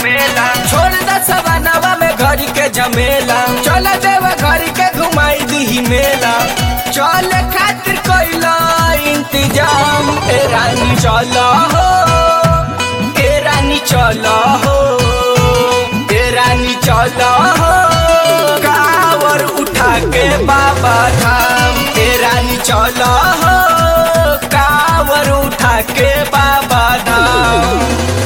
मेला छोड़ द सवानवा में घड़ी के जमेला चल देव घड़ी के घुमाई दी मेला चल खातिर कोइला इंतजाम ए रानी चल हो ए रानी चल हो ए रानी चल हो कावर उठा के बाबा धाम ए रानी चल हो कावर उठा के बाबा धाम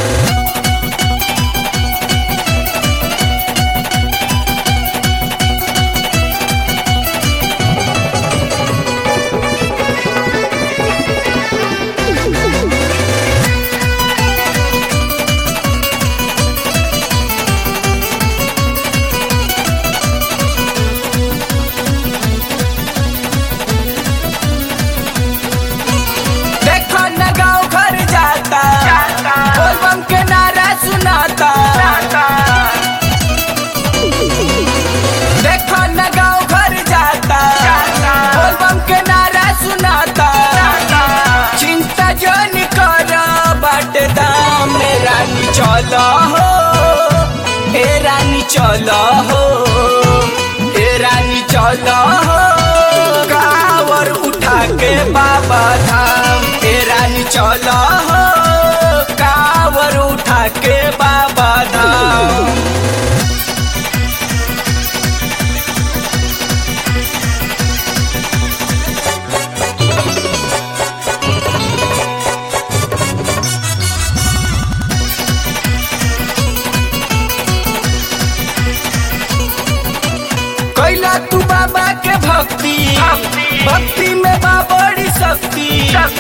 देखो न गाँव घर जाता बोलबम के नारा सुनाता देखो न गाँव घर जाता बोलबम के नारा सुनाता चिंता जो निकर बाट दाम ए रानी चलो हो ए रानी चलो हो ए रानी चलो हो कावर उठा के बाबा धाम ए रानी चलो हो कावर उठा के बाबा धाम कैला तू बाबा के भक्ति भक्ति में बा बड़ी शक्ति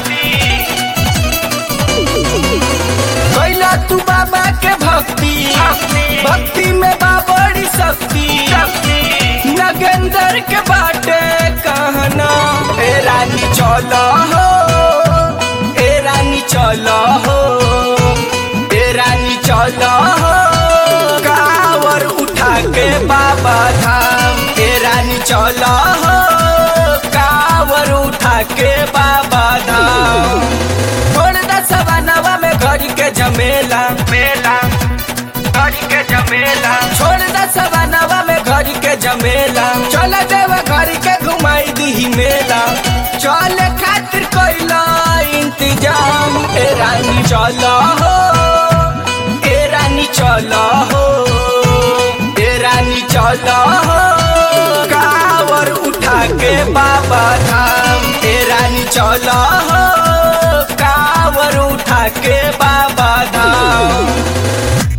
कैला तू बाबा के भक्ति भक्ति में बा बड़ी शक्ति नगेंदर के बाटे कहना ए रानी चलो हो ए रानी चलो हो ए रानी चलो हो कावर उठा के बाबा धाम ए रानी चलो हो कावर उठा के बाबा धाम छोड़ द सवानवा में घड़ी के जमेला मेला घड़ी के जमेला छोड़ द सवानवा में घड़ी के जमेला चल देव घड़ी के घुमाई दी मेला चल खातिर कोइला इंतजाम ए रानी चलो हो ए रानी चलो हो ए रानी चलो हो कावर उठा के बाबा धाम ए रानी चलो हो कावर उठा के बाबा धाम